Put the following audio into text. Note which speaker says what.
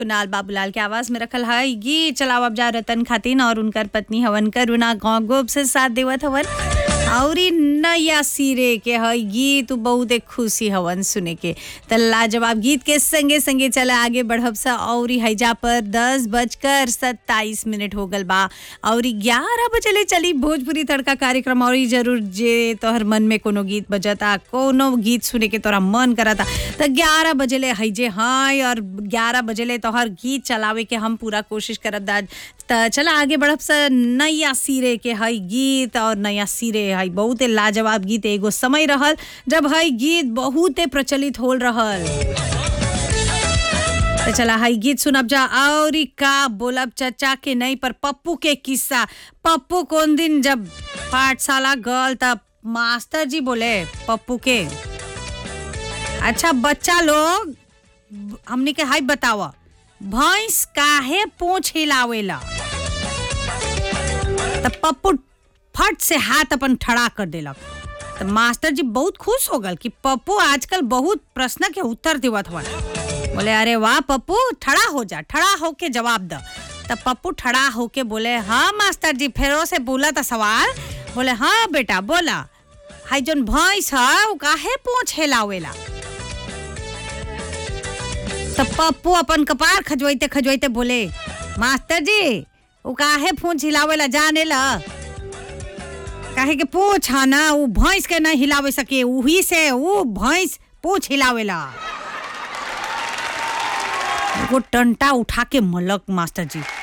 Speaker 1: कुणाल बाबूलाल के आवाज में रखल है ये चलाओ अब जा रतन खातिन और उनकर पत्नी हवन करुणा गाँव गोप से साथ देवत हवन और नया सिरे के है गीत बहुत एक खुशी हवन सुने के त लाजवाब गीत के संगे संगे चला आगे बढ़ब सा और हैजा पर दस बजकर सत्ताईस मिनट हो गल बा और ग्यारह बजे चली भोजपुरी तड़का कार्यक्रम और जरूर जे तोहर मन में कोनो गीत बजता कोनो गीत सुने के तोरा मन करता त ग्यारह बजे ले हैजे हाँ और ग्यारह बजे ले तोहर गीत चलावे के हम पूरा कोशिश करब दा त चला आगे बढ़ब सा नया सिरे के है गीत और नया सिरे है बहुते लाजवाब गीत एगो समय रहल जब है गीत बहुते प्रचलित होल रहल तो चला हाई गीत सुनब जा और का बोलब चचा के नहीं पर पप्पू के किस्सा पप्पू कौन दिन जब पाठशाला गल तब मास्टर जी बोले पप्पू के अच्छा बच्चा लोग हमने के हाई बतावा भैंस काहे पूछ हिलावेला तब पप्पू फट से हाथ अपन ठड़ा कर देलक तो मास्टर जी बहुत खुश हो गल कि पप्पू आजकल बहुत प्रश्न के उत्तर देवत हवन बोले अरे वाह पप्पू ठड़ा हो जा ठड़ा होके जवाब द तब पप्पू ठड़ा होके बोले हाँ मास्टर जी फेरो से बोला था सवाल बोले हाँ बेटा बोला हाई जोन भैंस है वो काहे पूछ हिलावेला तब पप्पू अपन कपार खजवाइते खजवाइते बोले मास्टर जी वो काहे पूछ हिलावेला जाने ला काहे के पूछ है ना वो भैंस के नहीं हिलावे सके वही से वो भैंस पूछ हिलावेला वो टंटा उठा के मलक मास्टर जी